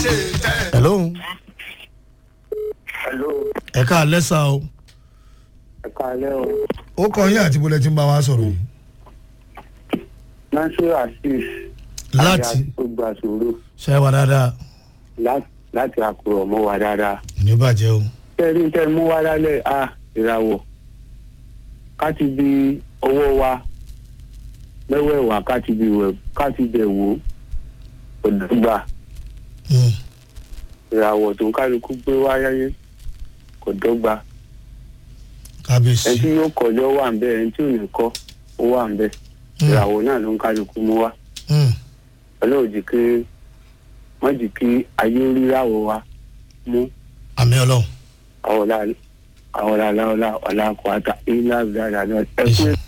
ṣe tẹ́. hello Hello, ẹ ká lẹ́sà o ẹ káalẹ́ o. ó kọ yín àti bọ́lẹ̀ tí ń bá wa sọ̀rọ̀ yìí Nasiru Asis. láti tó gba sòrò ṣe wà dáadáa láti àkùrọ̀ mọ́ wa dáadáa. ní bàjẹ́ o Tẹ́rí tẹ́ mú wá lálẹ́ à ìràwọ̀. Ká ti bi ọwọ́ wa mẹ́wẹ̀ẹ̀wá ká ti bi wẹ̀ ká ti bẹ̀ wò ó. Òdùgbà Mm, ìràwọ̀ tó ń kálukú gbé wá yáyé kò dọ́gba. Ẹni kábíyèsí tí yóò kọjọ́ wà ń bẹ̀ ẹni tí ò ní kọ́ ó wà ń bẹ̀. Mm, Ìràwọ̀ náà ló ń kálukú mú wá. mm, ọlọ́run jì kí wọ́n jì kí ayé ríràwọ̀ wa mú àmì ọlọ́run àwọ̀lá àwọ̀lá ọ̀là ọ̀là kọ́ta ilá ìdára náà ẹkún